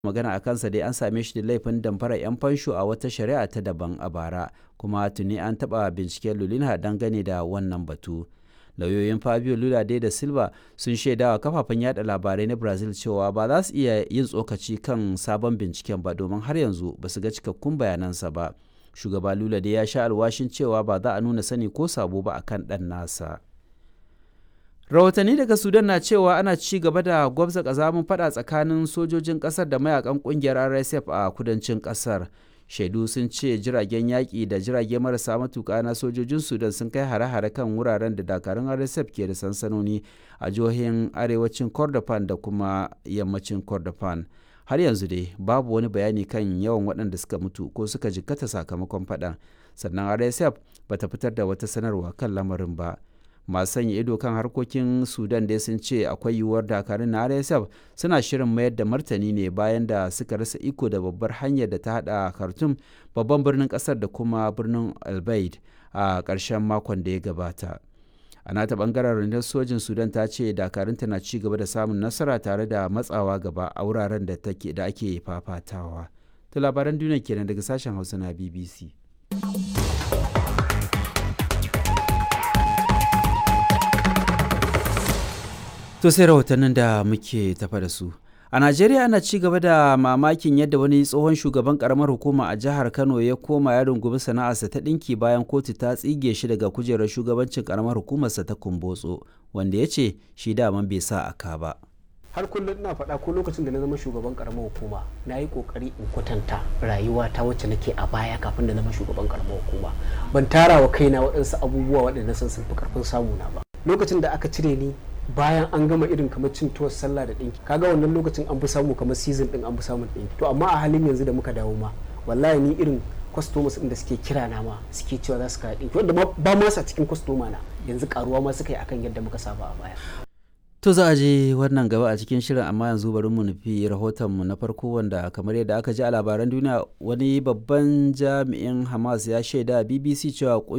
magana a kansa dai an same shi da laifin damfara 'yan fansho a wata shari'a ta daban a bara kuma tuni an taɓa binciken lulina dangane da wannan batu lauyoyin fabio lula dai da silva sun shaidawa kafafen yada labarai na brazil cewa ba za su iya yin tsokaci kan sabon binciken ba domin har yanzu ba su ga cikakkun bayanansa ba shugaba lula dai ya sha alwashin cewa ba za a nuna sani ko sabo ba akan ɗan nasa rahotanni daga sudan na cewa ana ci gaba da gwabza kazamin fada tsakanin sojojin kasar da mayakan kungiyar rsf a kudancin kasar shaidu sun ce jiragen yaƙi da jirage marasa matuƙa na sojojin sudan sun kai hare-hare kan wuraren da dakarun rsf ke da sansanoni a jihohin arewacin kordofan da kuma yammacin kordofan har yanzu dai babu wani bayani kan yawan waɗanda suka mutu ko suka jikkata sakamakon faɗan sannan rsf bata fitar da wata sanarwa kan lamarin ba masu sanya ido kan harkokin sudan dai sun ce akwai yiwuwar dakarun na rsf suna shirin mayar da martani ne bayan da suka rasa iko da babbar hanyar da ta hada khartoum babban birnin kasar da kuma birnin albaid a ƙarshen makon da ya gabata a nata bangaren rundunar sojin sudan ta ce dakarunta na ci gaba da samun nasara tare da matsawa gaba a wuraren da ake fafatawa to labaran duniya kenan daga sashen hausa na bbc To sai rahotannin da muke tafa da su. A Najeriya ana ci gaba da mamakin yadda wani tsohon shugaban karamar hukuma a jihar Kano ya koma ya rungumi sana'arsa ta ɗinki bayan kotu ta tsige shi daga kujerar shugabancin karamar hukumarsa ta Kumbotso, wanda ya ce shi daman bai sa aka ba. har kullum ina faɗa ko lokacin da na zama shugaban karamar hukuma na yi kokari in kwatanta rayuwa ta wacce nake a baya kafin da zama shugaban karamar hukuma ban tara wa kaina waɗansu abubuwa waɗanda sun sun fi karfin samu na ba lokacin da aka cire ni bayan an gama irin kamar cin tuwar sallah da ɗinki kaga wannan lokacin an fi samu kamar season ɗin an fi samun ɗinki to amma a halin yanzu da muka dawo ma wallahi ni irin customers ɗin da suke kira na ma suke cewa za su kawo ɗinki wanda ba ma sa cikin customer na yanzu karuwa ma suka yi akan yadda muka saba a baya To za a je wannan gaba a cikin shirin amma yanzu bari mu nufi rahotonmu na farko wanda kamar yadda aka ji a labaran duniya wani babban jami'in Hamas ya shaida BBC cewa